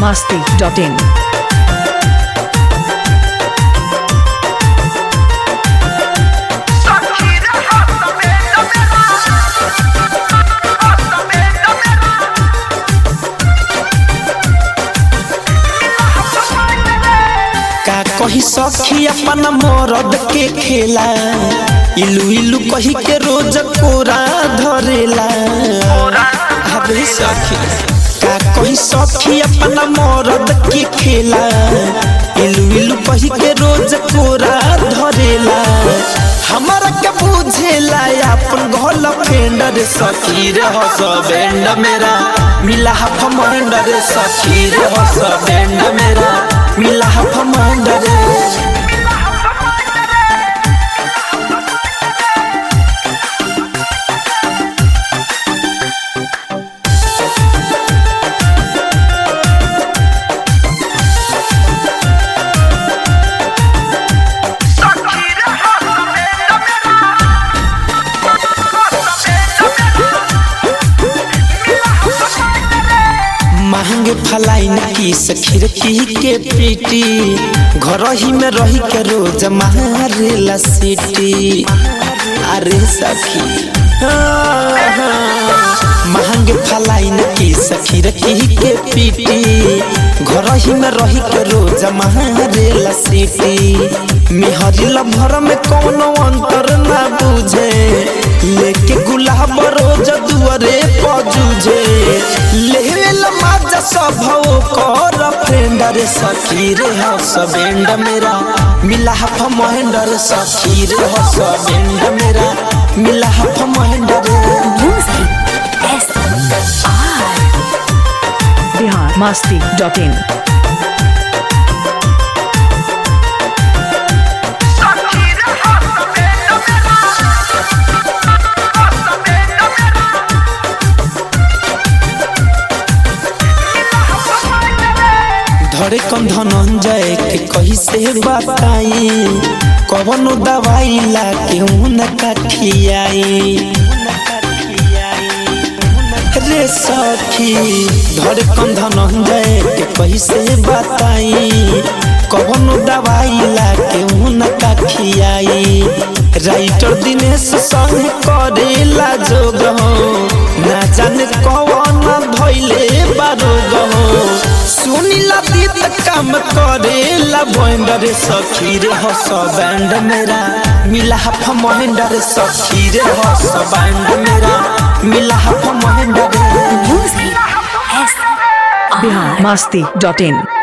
masti.in. का कही सखी अपन मरद के खेला इलू इलू कही के रोज कोरा धरेला अबे सखी का कही सखी अपन मरद के खेला इलू इलू कही के रोज कोरा धरेला हमारा के बुझेला अपन घोल फेंडर सखी रे हस बैंड मेरा मिला हफ मंडर सखी रे हस बैंड मेरा मिला हफ मंडर महंगे फलाइन की सखीर की के पीटी घर ही में रही के रोज मारेला सीटी अरे सखी महंगे फलाइन की सखीर की के पीटी घर ही में रही के रोज मारेला सीटी मेहरी लभर में कोनो अंतर ना बुझे लेके गुलाब रोज दुआरे पजूझे लेवेला माजा स्वभाव कर फ्रेंड रे सखी रे हस बेंड मेरा मिला हफ महेंड रे सखी रे हस बेंड मेरा मिला हफ महेंड रे Bihar masti.in. धरे कम धनंजय के कही से बताई कवनो दवाई ला के न कठियाई रे सखी धरे कम धनंजय के कही से बताई कवनो दवाई ला के न कठियाई राइटर दिनेश संग करेला जोग हो ना जाने कवन धैले बारोग हो सुनीला दीद काम करेला बैंडर सखी रे हस बैंड मेरा मिला हफ महेंडर सखी रे हस बैंड मेरा मिला हफ महेंडर Bihar masti.in.